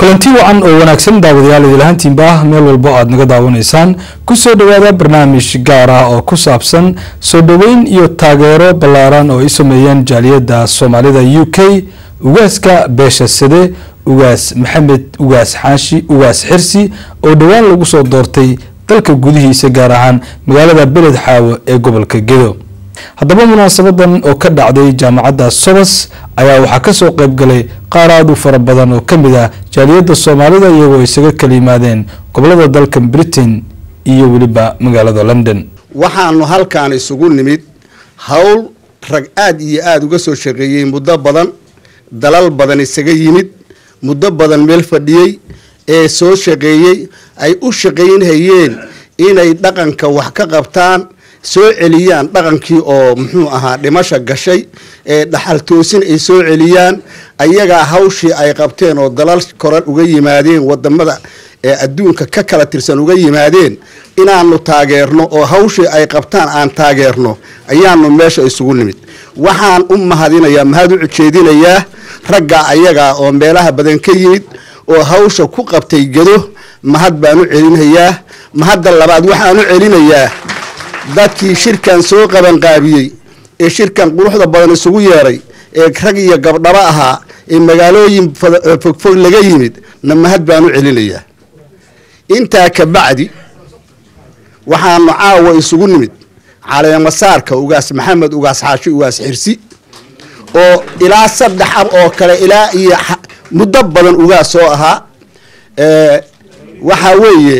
kulanti wacan oo wanaagsan daawadayaal idilahaantiinba ah meel walbo aad naga daawanaysaan kusoo dhawaada barnaamij gaar ah oo ku saabsan soo dhoweyn iyo taageero ballaaran oo ay sameeyeen jaaliyadda soomaalida u k ugaaska beesha sade ugaas maxamed ugaas xaashi ugaas xirsi oo dhowaan lagu soo doortay dalka gudihiisa gaar ahaan magaalada beled xaawo ee gobolka gedo haddaba munaasabadan oo ka dhacday jaamacadda sobas ayaa waxaa kasoo qayb galay qaar aad u fara badan oo ka mid ah jaaliyadda soomaalida iyagoo isaga kala yimaadeen gobolada dalka britain iyo weliba magaalada london waxaanu halkaan isugu nimid howl rag aad iyo aada uga soo shaqeeyey muddo badan dalal badan isaga yimid muddo badan meel fadhiyey ee soo shaqeeyey ay u shaqaynhayeen inay dhaqanka wax ka qabtaan soo celiyaan dhaqankii oo muxuu ahaa dhimasha gashay ee dhaxal toosin ay soo celiyaan ayagaa hawshii ay qabteen oo dalal koran uga yimaadeen wadamada ee adduunka ka kala tirsan uga yimaadeen inaanu taageerno oo hawshii ay qabtaan aan taageerno ayaanu meesha isugu nimid waxaan u mahadinayaa mahad u ujeedinayaa ragga ayagaa oo meelaha badan ka yimid oo hawsha ku qabtay gedo mahad baan u celinhayaa mahadda labaad waxaan u celinayaa dadkii shirkan soo qabanqaabiyey ee shirkan quruxda badan isugu yeeray ee rag iyo gabdhabo ahaa ee magaalooyin fogfog laga yimid na mahad baan u celinayaa intaa ka bacdi waxaanu caawa isugu nimid caleemasaarka ugaas maxamed ugaas xaashi ugaas xirsi oo ilaa saddex ab oo kale ilaa iyo muddo badan ugaas soo ahaa waxaa weeye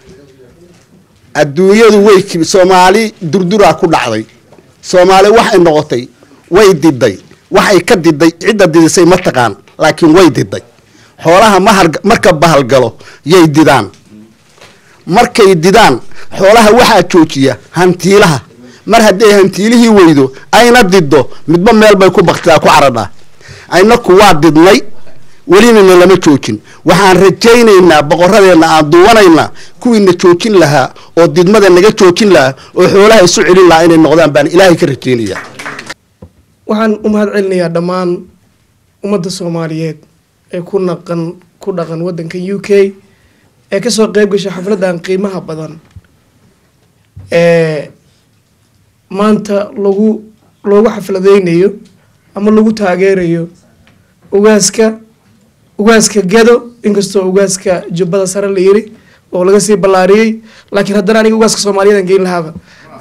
adduunyadu way soomaali durduraa ku dhacday soomaali waxay noqotay way diday waxay ka diday cidda didisay ma taqaan laakiin way diday xoolaha mahar marka bahalgalo yay didaan markay didaan xoolaha waxaa joojiya hantiilaha mar hadday hantiilihii weydo ayna diddo midba meel bay ku baktidaa ku caradhaa aynaku waa didnay welinana lama joojin waxaan rajaynaynaa boqoradeenna aan duwanaynaa kuwiina joojin lahaa oo didmada naga joojin lahaa oo xoolaha isu celin lahaa inay noqdaan baan ilaahay ka rajaynayaa waxaan u mahad celinayaa dhammaan ummadda soomaaliyeed ee ku naqan ku dhaqan waddanka u k ee kasoo qeyb gashay xafladdan qiimaha badan ee maanta lagu loogu xafladeynayo ama lagu taageerayo ugaaska ugaaska gedo inkastoo ugaaska jubbada sare la yiri oo laga sii ballaariyey laakiin haddana aniga ugaaska soomaaliyadan geyn lahaaba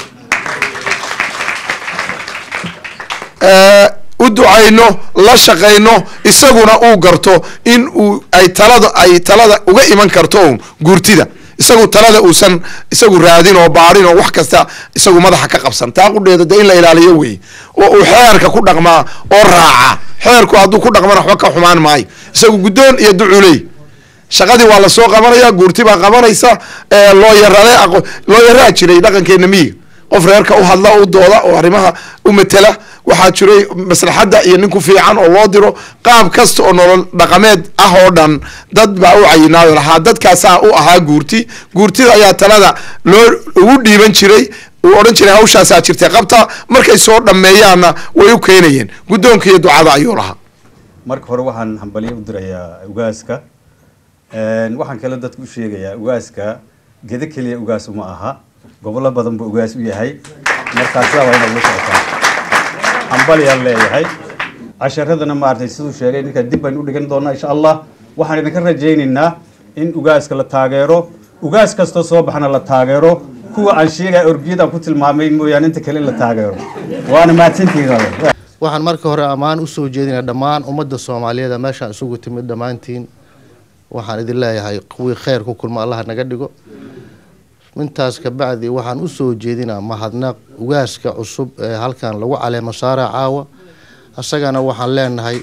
u ducayno la shaqayno isaguna uu garto in uu ay talada ay talada uga iman karto un guurtida isagu talada uusan isagu raadin oo baarin oo wax kasta isagu madaxa ka qabsan taa qudheeda de in la ilaaliyo wey oo uu xeerka ku dhaqmaa oo raaca xeerku hadduu ku dhaqmana waxba ka xumaan maayo isagu guddoon iyo duculey shaqadii waa lasoo qabanaya guurti baa qabanaysa looyarade looyaraa jiray dhaqankeena miyiga qof reerka u hadla u dooda oo arrimaha u matela waxaa jiray maslaxadda iyo nin ku fiican oo loo diro qaab kasta oo nolol dhaqameed ah oo dhan dad baa u cayinaayo lahaa dadkaasaa u ahaa guurti guurtida ayaa talada loo ugu dhiiban jiray uu odhan jiray hawshaasaa jirtay qabta markay soo dhammeeyaanna way u keenayeen guddoonka iyo ducada ayuu lahaa marka hore waxaan hambalyo u dirayaa ugaaska waxaan kale dadka u sheegayaa ugaaska gedo keliya ugaas uma aha gobollo badan buu ugaas u yahay markaa sidaa waa inaad la socotaan hambalyaan leeyahay casharadana maaragtay siduu sheegay ninka dib baynu u dhigan doonaa insha allah waxaan idinka rajaynaynaa in ugaaska la taageero ugaas kastoo soo baxna la taageero kuwa aan sheegaya orgiyadaan ku tilmaamay mooyaane inta kale in la taageero waana mahadsantihiin waxaan marka hore ammaan usoo jeedinaa dhammaan ummadda soomaaliyeed meeshaan isugu timid dhammaantiin waxaan idin leeyahay kuwii kheyr ku kulma allaha naga dhigo intaas kabacdi waxaan usoo jeedinaa mahadnaq ugaaska cusub ee halkan lagu caleemo saara caawa isagana waxaan leenahay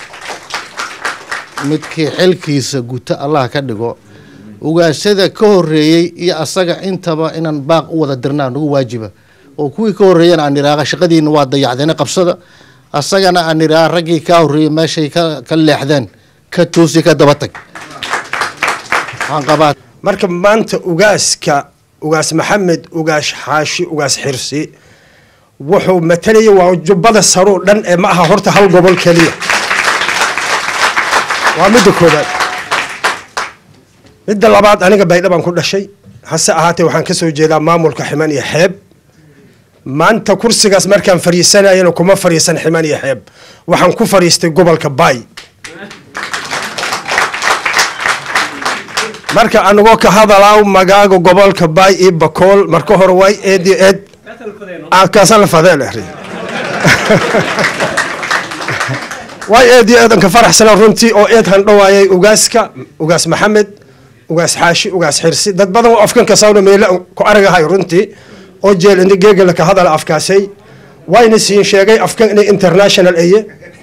midkii xilkiisa guta allah ka dhigo ugaasyada ka horeeyey iyo asaga intaba inaan baaq u wada dirnaa nagu waajiba oo kuwii ka horeeyana aan iraaqa shaqadiina waa dayacdeena qabsada asagana aan iraa raggii kaa horeeyey meeshay ka leexdeen ka toosi ka daba tag waxaan qabaa marka maanta ugaaska ugaas maxamed ugaas xaashi ugaas xirsi wuxuu matalaya waa jubbada saroo dhan ee ma aha horta hal gobol keliya waa midda koobaad midda labaad aniga baydhabaan ku dhashay hase ahaatee waxaan kasoo jeedaa maamulka ximan iyo xeeb maanta kursigaas markaan fariisanayana kuma fariisan ximan iyo xeeb waxaan ku fariistay gobolka baay marka anagoo ka hadalaaw magaaga gobolka baay iyo bakool marka hore way eed iyo eed kaasa la fadeel ehri way eed iyo eedan ka faraxsana runtii oo eed handhawaayay ugaaska ugaas maxamed ugaas xaashi ugaas xirsi dad badan oo afkan kasawna meele ku aragahay runtii oo jeel ini geegala ka hadala afkaasay wayna siin sheegay afkan inay international eye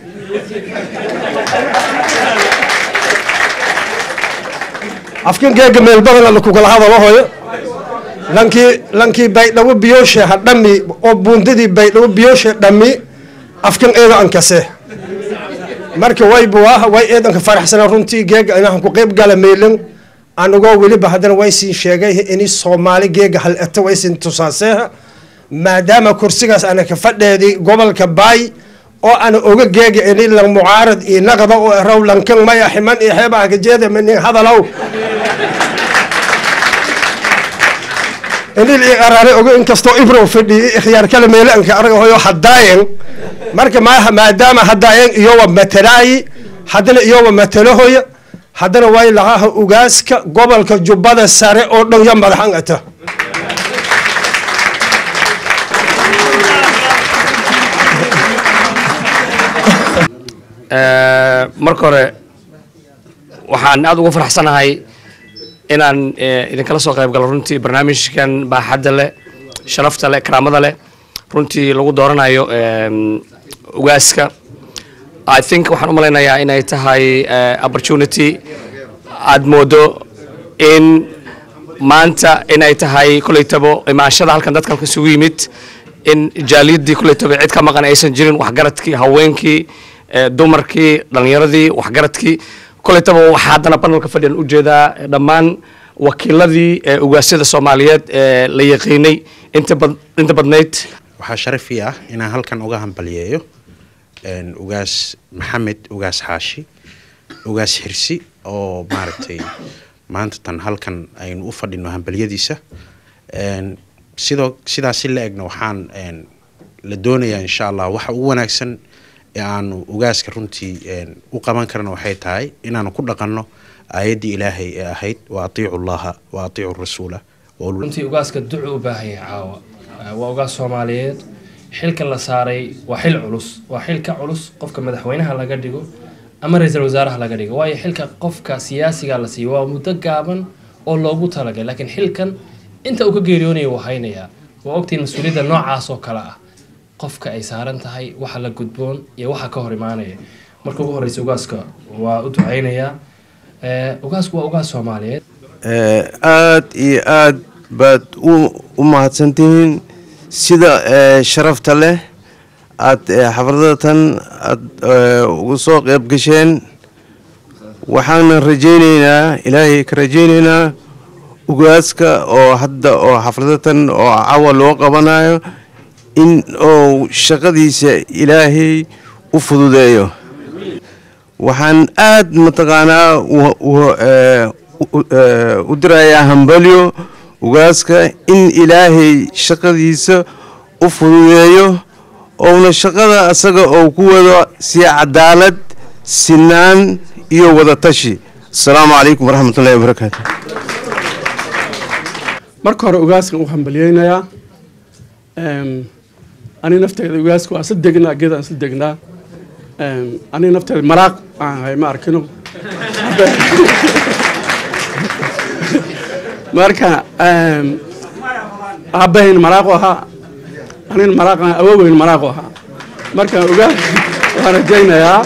afkan geega meel badan lakugala hadalo hoyo lankii lankii baydhabo biyooshe ha dhami oo buundadii baydhabo biyooshe dhami afkan eeda ankase marka waybu ah way eedanka faraxsana runtii geega inahan ku qeyb gala meelin anagoo weliba haddana way siin sheegay ini soomaali geega hal eta way siin tusaaseeha maadaama kursigaas ana ka fadheedi gobolka baay oo ana oga geega ini lan mucaarad iyo naqda oo raw lankan maya ximan iyo xeeba akajeeda mani hadalow inil i araare ogo inkastoo ibrow fadhiyi ikhyaar kale meele anka araga hoyo hadaayen marka maaha maadaama hadaayen iyowa matalaayi haddana iyowa matalahoya haddana way lahaha ugaaska gobolka jubbada sare oo dhan ya madaxan ata marka hore waxaan aada ugu faraxsanahay inaan idinkala soo qayb galo runtii barnaamijkan baaxadda leh sharafta leh karaamada leh runtii lagu dooranayo ugaaska i think waxaan u malaynayaa inay tahay opportunity aada moodo in maanta inay tahay kolleytabo imaanshada halkan dadkan isugu yimid in jaaliyadii kolleytabo cid ka maqan aysan jirin waxgaradkii haweenkii dumarkii dhalinyaradii waxgaradkii kolleytaba waxaa haddana banalka fadhiyan ujeedaa dhammaan wakiiladii ugaasyada soomaaliyeed ee la yaqiinay inta badnayd waxaa sharafii ah inaan halkan uga hambaliyeeyo ugaas maxamed ugaas xaashi ugaas xirsi oo maaragtay maanta tan halkan aynu u fadhino hambaliyadiisa sidoo sidaas si la egna waxaan la doonayaa insha allah waxa ugu wanaagsan ee aanu ugaaska runtii u qaban karna waxay tahay inaanu ku dhaqanno aayaddii ilaahay ee ahayd wa atiicu llaha wa atiicu rasuula runtii ugaaska ducu u baahan yahay caawa waa ugaas soomaaliyeed xilka la saaray waa xil culus waa xil ka culus qofka madaxweynaha laga dhigo ama ra-iisul wasaaraha laga dhigo waayo xilka qofka siyaasiga la siiyo waa muddo gaaban oo loogu talagalay laakiin xilkan inta uu ka geeriyoonaya wuu haynayaa waa ogtiin mas-uuliyadda noocaas oo kale ah qofka ay saaran tahay waxa la gudboon iyo waxa ka hor imaanaya marka ugu horeysa ugaaska waa u duceynayaa ugaasku waa ugaas soomaaliyeed aada iyo aada baad u mahadsantihiin sida sharafta leh aada xafladatan aada ugu soo qeyb gasheen waxaana rajeyneynaa ilaahay ka rajeyneynaa ugaaska oo hadda oo xafladatan oo cawa loo qabanayo in uu shaqadiisa ilaahay u fududeeyo waxaan aada mataqaanaa u dirayaa hambalyo ugaaska in ilaahay shaqadiisa u fududeeyo ouna shaqada asaga oo ku wado si cadaalad sinaan iyo wadatashi asalaamu calaykum waraxmatullahi wabarakaatu marka hore ugaaskan u hambalyeynayaa ani nafteeda ugaasku waa isla degnaa geedaan isla degnaa ani nafteeda maraaq aan ahay ma arkino marka aabbahayn maraaqu ahaa anin maraaq awoweyn maraaqu ahaa marka ugaas waan rajaynayaa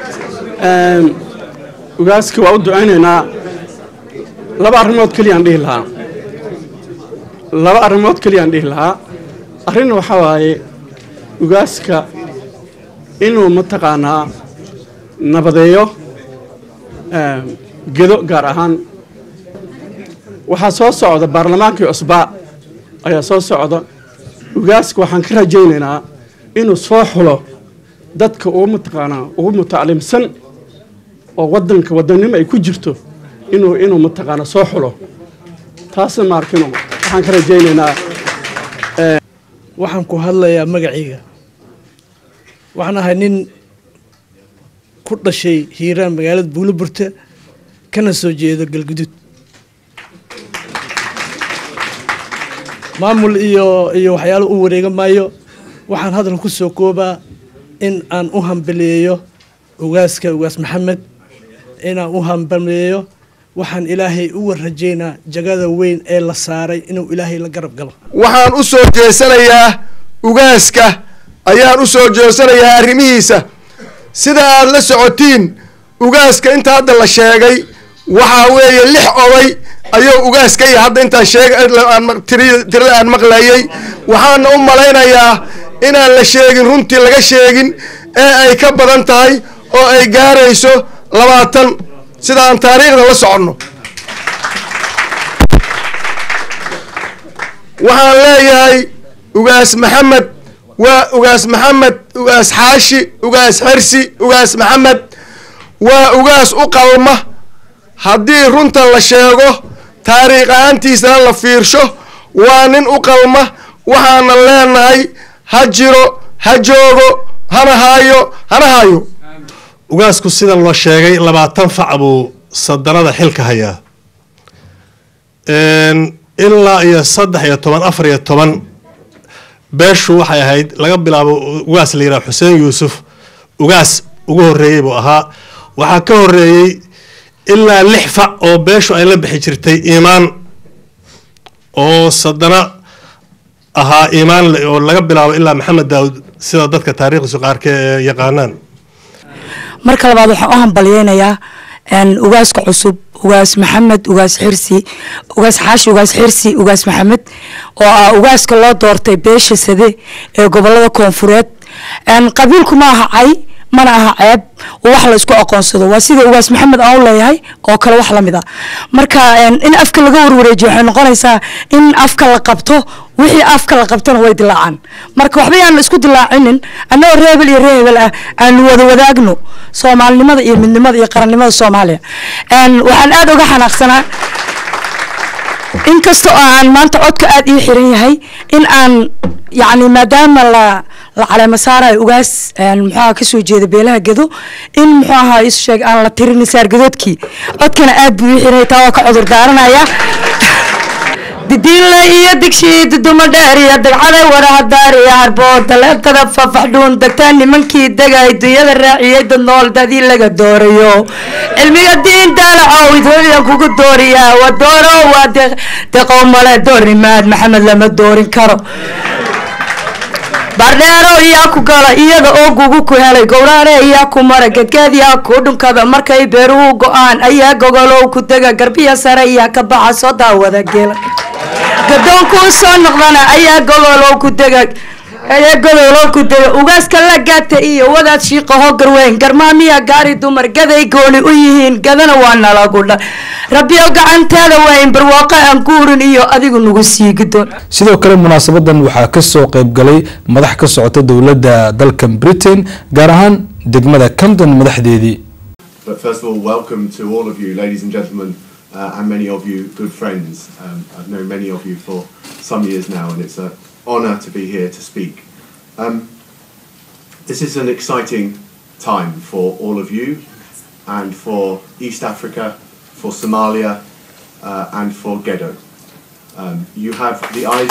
ugaaska waa u ducaynaynaa laba arrimood keliyaan dhihi lahaa laba arrimood keliyaan dhihi lahaa arrin waxaa waaye ugaaska inuu mataqaanaa nabadeeyo gedo gaar ahaan waxaa soo socda baarlamaankii cusbaa ayaa soo socda ugaaska waxaan ka rajaynaynaa inuu soo xulo dadka ugu mataqaanaa ugu mutaclimsan oo wadanka wadannimo ay ku jirto inuu inuu mataqaana soo xulo taasna maarkino waxaan ka rajaynaynaa waxaan ku hadlayaa magacayga waxaan ahay nin ku dhashay hiiraan magaalada buuloburta kana soo jeedo galgudud maamul iyo iyo waxyaalo u wareega maayo waxaan hadal ku soo koobaa in aan u hambaleeyo ugaaska ugaas maxamed inaan u hambaleeyo waxaan ilaahay uga rajaynaa jagada weyn ee la saaray inuu ilaahay la garab galo waxaan u soo jeesanayaa ugaaska ayaan u soo jeesanayaa arrimihiisa sida aad la socotiin ugaaska inta hadda la sheegay waxaa weeye lix oday ayuu ugaaska iyo hadda intaan sheegtirada aan maqlayay waxaana u malaynayaa inaan la sheegin runtii laga sheegin ee ay ka badan tahay oo ay gaarayso labaatan sida aan taariikhda la soconno waxaan leeyahay ugaas maxamed waa ugaas maxamed ugaas xaashi ugaas xersi ugaas maxamed waa ugaas u qalma haddii runta la sheego taariikh ahaantiisana la fiirsho waa nin u qalma waxaana leenahay ha jiro ha joogo hana haayo hana haayo ugaasku sida loo sheegay labaatan fac buu sadanada xilka hayaa ilaa iyo saddex iyo toban afar iyo toban beeshu waxay ahayd laga bilaabo ugaas la yidhaha xuseen yuusuf ugaas ugu horeeyey buu ahaa waxaa ka horeeyey ilaa lix fac oo beeshu ay la bixi jirtay iimaan oo sadana ahaa iimaan oo laga bilaabo ilaa maxamed daawud sida dadka taariikhdiisu qaarka ee yaqaanaan marka labaad waxaan u hambalyeynayaa ugaaska cusub ugaas maxamed ugaas xirsi ugaas xaashi ugaas xirsi ugaas maxamed oo ah ugaaska loo doortay beesha sade ee gobolada koonfureed qabiilku ma aha cay mana aha ceeb oo wax la isku aqoonsado waa sida ugaas maxamed aan u leeyahay oo kale wax lamid a marka in afka laga warwareejiyo waxay noqonaysaa in afka la qabto wixii afka la qabtona way dilaacaan marka waxba yaan la isku dilaacinin annagoo reebel iyo reebel ah aanu wada wadaagno soomaalinimada iyo midnimada iyo qarannimada soomaaliya waxaan aada uga xanaaqsanaa inkasta oo aan maanta codka aada ii xiran yahay in aan yacni maadaama la la caleema saarayo ugaas muxuaha kasoo jeeda beelaha gedo in muxuu ahaa isu sheeg aan la tirin saargadoodkii codkana aad buu ii xiran taa waa ka cudur daaranaya didiinle iyo digshii duduma dheer iyo dagcada warahadaar iyo harbood daleebtada fafaxdhuun degtaan nimankii degay dunyada raaciyey dad nool dadii laga doorayo cilmiga diin daalacow idhooyan kugu dooriyaa waa dooro waa deqow male doornimaad maxamed lama doorin karo bardheero iyaa ku gala iyada oo gugu ku helay gowraare iyaa ku mara gedgeed yaa ku dhunkada markay beeruhu go-aan ayaa gogolow ku dega garbiya sare iyaa ka baxa soo daawada gela gadoonkuu soo noqdana ayaa gogolow ku dega ayaa godolow ku dega ugaaska la gaata iyo wadaad shiiqaho garweyn garmaamiya gaari dumar gaday gooni u yihiin gadana waa nalagu dha rabbiyo gacantaada waayn barwaaqo aan guurin iyo adigu nagu sii gidoon sidoo kale munaasabadan waxaa kasoo qayb galay madax ka socota dowladda dalkan britain gaar ahaan degmada camden madaxdeedii But first of all, welcome to all of you, ladies and gentlemen, uh, and many of you good friends. Um, I've known many of you for some years now, and it's an honour to be here to speak. Um, this is an exciting time for all of you, and for East Africa, for Somalia, uh, and for Gedo. Um, you have the eyes.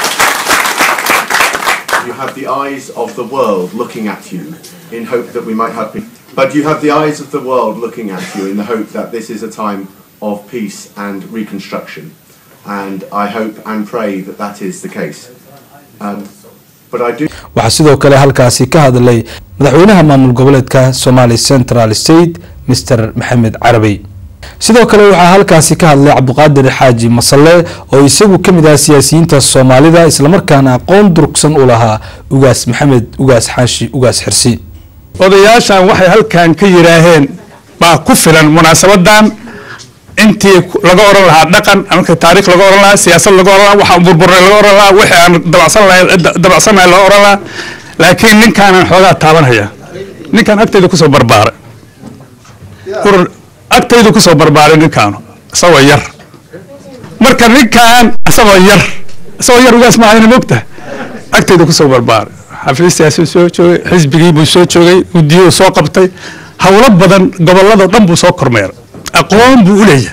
You have the eyes of the world looking at you in hope that we might have peace. But you have the eyes of the world looking at you in the hope that this is a time of peace and reconstruction. And I hope and pray that that is the case. Um, but I do. waxaa sidoo kale halkaasi ka hadlay madaxweynaha maamul goboleedka somali central state mr maxamed carabey sidoo kale waxaa halkaasi ka hadlay cabdiqaadir xaaji masalle oo isagu ka mid ah siyaasiyiinta soomaalida islamarkaana aqoon durugsan u lahaa ugaas maxamed ugaas xaashi ugaas xirsi odayaashan waxay halkan ka yidhaaheen baa ku filan munaasabadan intii laga oran lahaa dhaqan marka taariikh laga oran lahaa siyaasad laga oran lahaa waxaan burburay laga oran lahaa wixii aan dabacsan lahay dabacsanahay laga oran lahaa laakiin ninkaanan xoogaa taabanaya ninkaan agtayda kusoo barbaaray urur agtayda kusoo barbaaray ninkaanu isagoo yar marka ninkan isagoo yar isagoo yar ugaas maahayna mogta agtayda kusoo barbaaray xafiistaasuu soo joogay xisbigii buu soo joogay guddiyuu soo qabtay howlo badan gobolladoo dhan buu soo kormeeray aqoon buu u leeyahay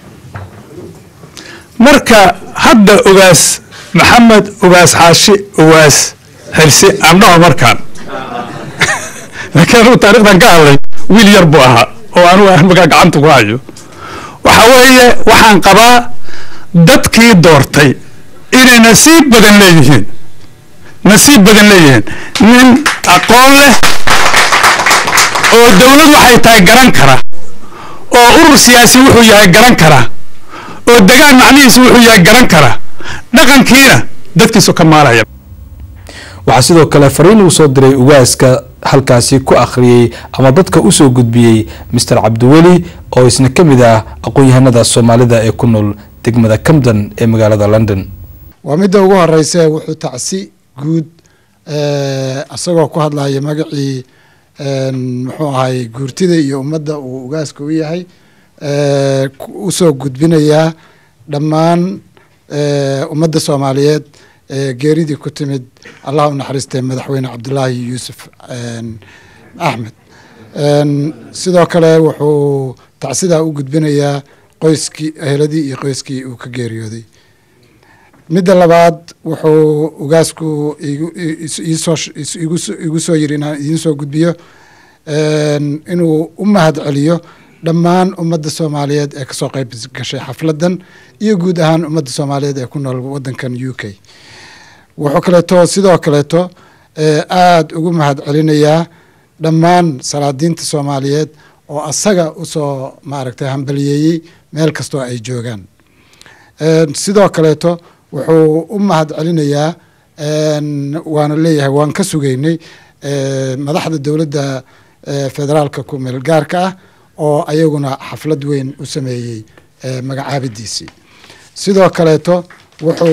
marka hadda ogaas maxamed ogaas xaashi ogaas xirsi andhaho markaan laakiin anugu taarikhdan ka hadlay wiil yar buu ahaa oo anugu aan markaa gacanta ku hayo waxa weeye waxaan qabaa dadkii doortay inay nasiib badan leeyihiin nasiib badan leeyihiin nin aqoon leh oo dowlad waxay tahay garan kara oo urur siyaasi wuxuu yahay garan kara oo degaan macnihiisu wuxuu yahay garan kara dhaqankiina dadkiisu ka maalaya waxaa sidoo kale fariin uu soo diray ugaaska halkaasi ku akhriyey ama dadka usoo gudbiyey master cabdiweli oo isna ka mid ah aqoon-yahanada soomaalida ee ku nool degmada camden ee magaalada london waa midda ugu horeysa wuxuu tacsi guud isagoo ku hadlaya magacii muxuu ahay guurtida iyo ummadda uu ugaaska u yahay usoo gudbinayaa dhammaan ummadda soomaaliyeed geeridii ku timid allah u naxariistay madaxweyne cabdulaahi yuusuf axmed sidoo kale wuxuu tacsidaa u gudbinayaa qoyskii eheladii iyo qoyskii uu ka geeriyooday midda labaad wuxuu ugaasku igu soo yiri inaan idiin soo gudbiyo inuu u mahad celiyo dhammaan ummadda soomaaliyeed ee kasoo qeyb gashay xafladan iyo guud ahaan ummadda soomaaliyeed ee ku nool wadankan u k wuxuu kaleeto sidoo kaleeto aada ugu mahad celinayaa dhammaan salaadiinta soomaaliyeed oo asaga usoo maaragtay hambaliyeeyey meel kastoo ay joogaan sidoo kaleeto wuxuu u mahad celinayaa waana leeyahay waan ka sugaynay madaxda dowladda federaalka ku meel gaarka ah oo ayaguna xaflad weyn u sameeyey magacaabidiisii sidoo kaleeto wuxuu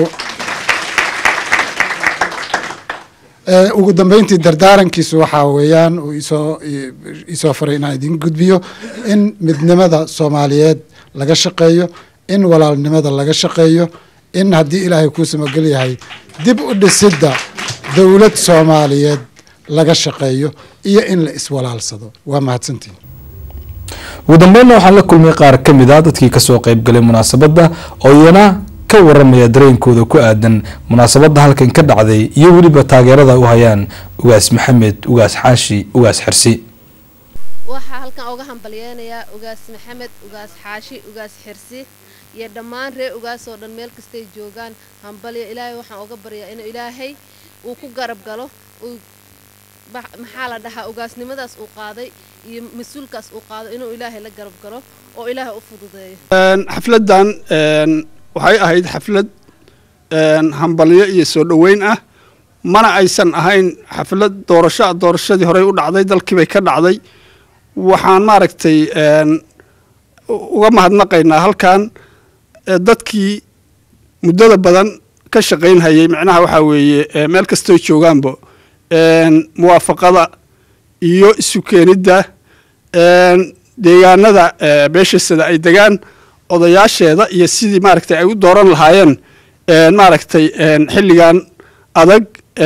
ugu dambeyntii dardaarankiisu waxaa weeyaan uu isoo isoo faray inaan idin gudbiyo in midnimada soomaaliyeed laga shaqeeyo in walaalnimada laga shaqeeyo in haddii ilaahay kuu samogel yahay dib u dhisidda dowlad soomaaliyeed laga shaqeeyo iyo in la iswalaalsado waa mahadsantiin ugu dambeynna waxaan la kulmay qaar ka mid a dadkii kasoo qeybgalay munaasabadda oo iyana ka waramaya dareenkooda ku aadan munaasabadda halkan ka dhacday iyo weliba taageerada u hayaan ugaas maxamed ugaas xaashi ugaas xirsi waxaa halkan uga hambalyeynayaa ugaas maxamed ugaas xaashi ugaas xirsi iyo dhammaan reer ugaas oo dhan meel kastay joogaan hambalyo ilaahay waxaan uga baryaa inuu ilaahay uu ku garab galo uu maxaa la dhahaa ugaasnimadaas uu qaaday iyo mas-uulkaas uu qaado inuu ilaahay la garab galo oo ilaahay u fududeeyo xafladdan waxay ahayd xaflad hambalyo iyo soo dhoweyn ah mana aysan ahayn xaflad doorasho doorashadii horey u dhacday dalkiibay ka dhacday waxaan maaragtay uga mahadnaqaynaa halkan dadkii muddada badan ka shaqaynhayay micnaha waxaa weeye meel kastoo joogaanba muwaafaqada iyo isu keenidda deegaanada beeshasada ay degaan odayaasheeda iyo sidii maaragtay ay u dooran lahaayeen maaragtay xilligan adag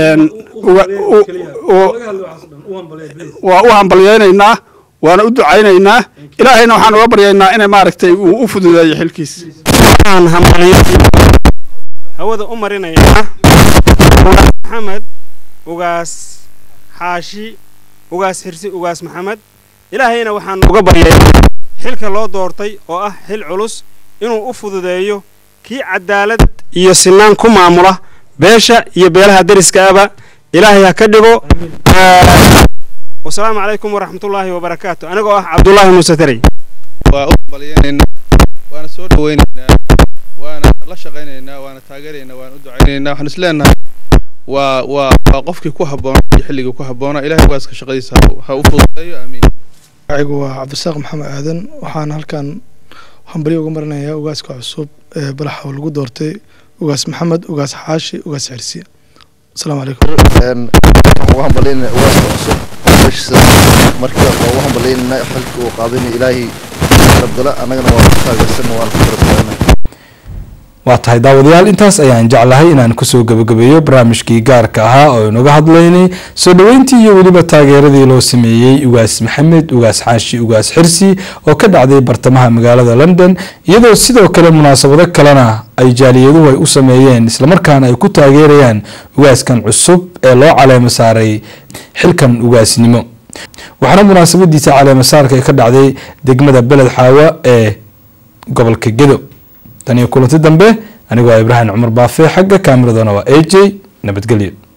waa u hambalyeynaynaa waana u ducaynaynaa ilaahayna waxaan uga baryaynaa inay maaragtay uu u fududeeyo xilkiis waxaan hambalyo hawada u marinaynaa ugaas maxamed ugaas xaashi ugaas xirsi ugaas maxamed ilaahayna waxaan uga baryaynaa xilka loo doortay oo ah xil culus inuu u fududeeyo kii cadaalad iyo sinaan ku maamula beesha iyo beelaha deriskaaba ilaahay ha ka dhigo wasalaamu calaykum waraxmatullaahi wabarakaatu anigoo ah cabdullaahi muuse tarey waa u hambalyeynayna waana soo dhaweynaynaa waana la shaqaynaynaa waana taageeraynaa waana u ducaynaynaa waxaan isleenahay waa waa waa qofkii ku habboona iyo xilligii ku habboona ilahay waaska shaqadiisa ha u fududeeyo aamiin magacigu waa cabdisaaq maxamed aadan waxaan halkan hambalyo uga marinayaa ugaaska cusub ee balaxa oo lagu doortay ugaas maxamed ugaas xaashi ugaas xirsi asalaamu calaykum waxaan ugu hambalyeynaa ugaaska cusub meeshiisa markii ugu hambalyeynaa xilka uu qaadanay ilaahay garabgala annagana waa ku taageersana waan ku garabgalana waa tahay daawadayaal intaas ayaan jeclahay inaan kusoo gabagabeeyo barnaamijkii gaarka ahaa oo inaga hadlaynay soo dhoweyntii iyo weliba taageeradii loo sameeyey ugaas maxamed ugaas xaashi ugaas xirsi oo ka dhacday bartamaha magaalada london iyadoo sidoo kale munaasabado kalena ay jaaliyaduhu ay u sameeyeen islamarkaana ay ku taageerayaan ugaaskan cusub ee loo caleemo saaray xilkan ugaasnimo waxaana munaasabadiisa caleemo saarka ay ka dhacday degmada beled xaawa ee gobolka gedo tan iyo kulanti dambe anigoo ibraahim cumar baafe xagga kaameradana waa a j nabadgelyo